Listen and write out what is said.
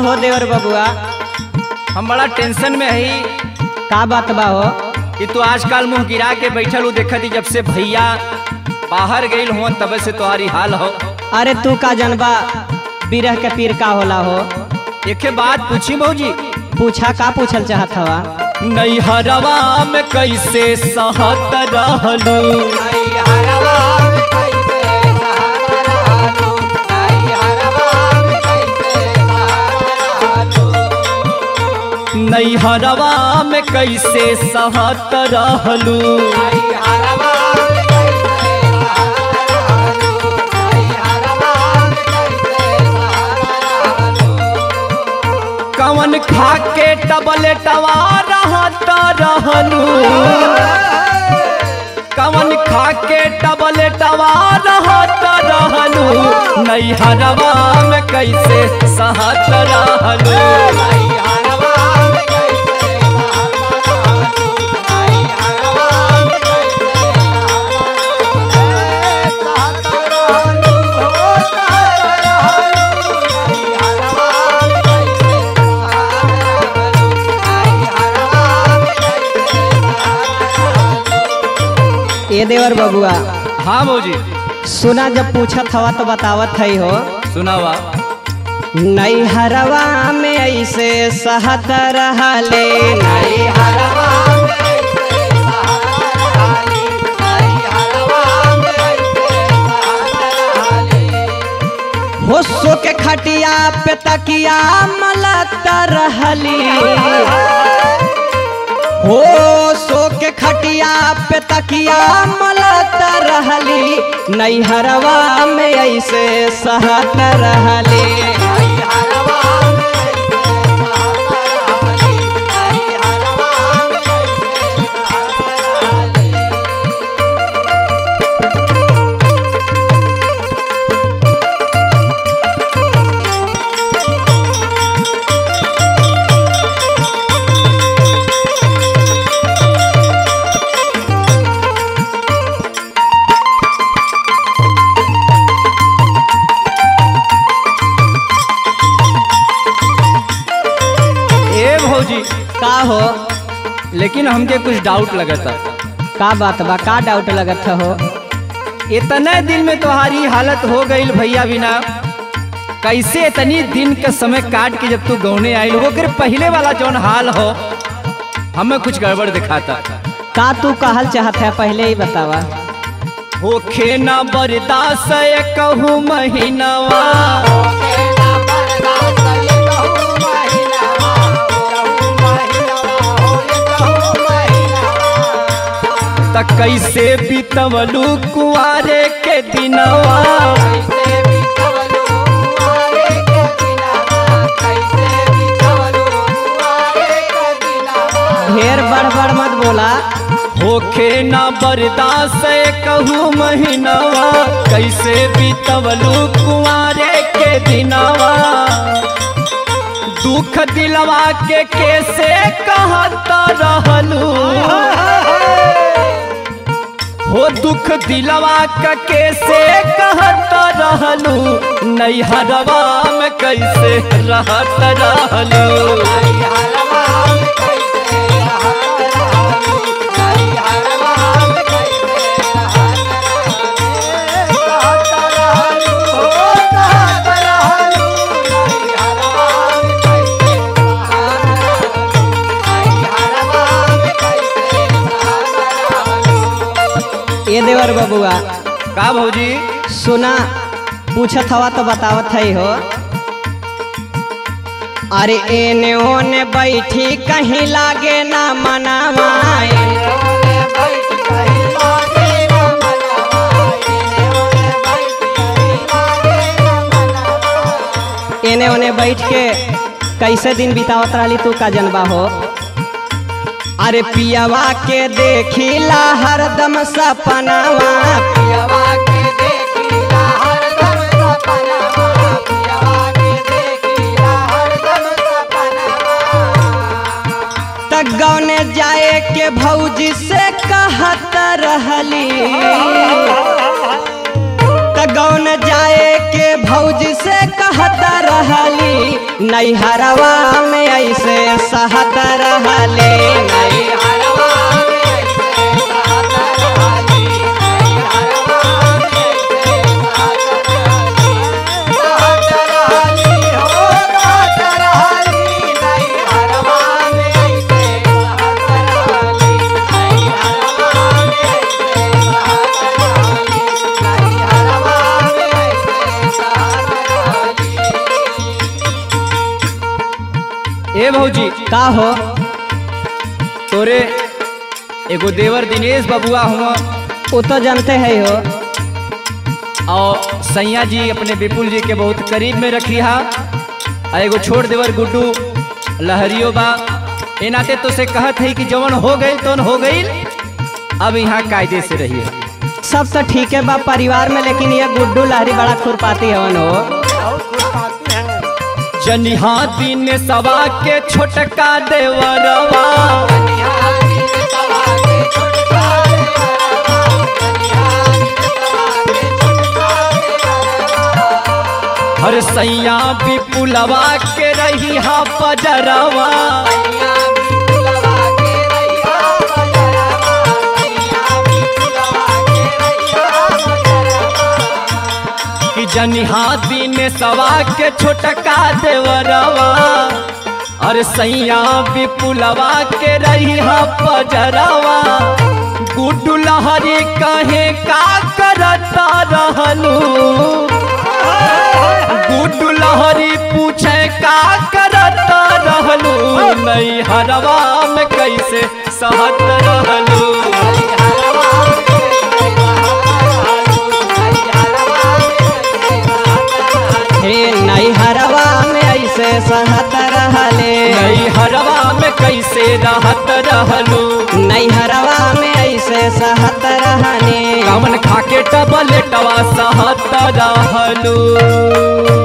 हो देवर बबुआ हम बड़ा टेंशन में हई का बात बा हो कि तू आजकल मुंह गिरा के बैठल हूँ देखती जब से भैया बाहर गईल हुआ तब से तुम्हारी हाल हो अरे तू का जनबा बिरह के पीर का होला हो एक बात पूछी भौजी पूछा का पूछल चाहत हवा नैहरवा में कैसे सहत रहलू नैहरवा में कैसे सहत रहलू कवन खा के टबलेटवा रहत रहलू कवन खा के टबलेटवा रहत रहलू नैहरवा में कैसे सहत रहलू ए देवर बबुआ हाँ भौजी सुना जब पूछत हवा तो बतावत हई हो सुनावा नैहरवा में ऐसे सहत रहले नैहरवा हो सो के खटिया पे तकिया मलत रहली हो सो के खटिया पे तकिया मलत रहली नैहरवा में ऐसे सहत रहली ए भौजी का हो लेकिन हमके कुछ डाउट लगता का बात बा का डाउट लगत हो इतने दिन में तुम्हारी हालत हो गई भैया बिना कैसे इतनी दिन के समय काट के जब तू गौने आई वो कर पहले वाला जौन हाल हो हमें कुछ गड़बड़ दिखाता का तू कहल चाहत है पहले ही बतावा होखे न बर्दाश्त कहूँ महीनावा त कैसे बीतवलू कुआरे के दिनवा ढेर बड़ बड़ मत बोला होखे न बर्दाश्त कहूँ महीनावा कैसे बीतवलू कुआरे के दिनवा दुख दिलवा के कैसे कहत रहलू हो दुख दिलवा का कैसे कहत रहलू नैहरवा में कैसे रहत रहलू ए देवर बबुआ का भौजी सुना पूछत हवा तो बतावत है हो अरे एने ओने बैठी कहीं लागे ना मनावा एने ओने बैठ के कैसे दिन बितावत रहली तू का जनबा हो अरे पियावा के देखिला हरदम सपनावा पियावा के देखिला हरदम सपनावा पियावा के देखिला हरदम सपनावा तक गौने जाए के भौजी से कहत रहली त गौन जाए के भौज से कहत रहली नैहरवा में ऐसे सहत रहली नैहरवा में ऐसे सहत रहली नैहरवा में ऐसे सहत रहली सहत रहली हो सहत रहली नैहरवा में ऐसे सहत रहली नैहरवा में ऐसे सहत रहली नैहरवा में ऐसे सहत रहली ए भौजी का हो तोरे एगो देवर दिनेश बबुआ हुआ वो तो जानते है हो और सैया जी अपने विपुल जी के बहुत करीब में रखी हा आ एगो छोड़ देवर गुड्डू लहरियो बा ए नाते तो से कहत है कि जवन हो गई तो हो गई अब यहाँ कायदे से रहिए सब तो ठीक है बा परिवार में लेकिन ये गुड्डू लहरी बड़ा खुरपाती हवन हो जनिहा दिन सवा के छोटका देवरवा हर सैया विपुलवा के रही हा पजरवा कि जनिहा दिन सवा के छोटका देवरवा और सैया विपुलवा के रही हा पजरवा गुड्डू लहरी कहे का करता रहलू गुड्डू लहरी पूछे का करता रहलू नहीं हरवा में कैसे सहत रहलू हे नैहरवा में ऐसे सहत रहले नहीं हरवा में कैसे रहत रहलू नैहरवा में ऐसे सहत रहने कामन खाके टबलेटवा सहत रहलू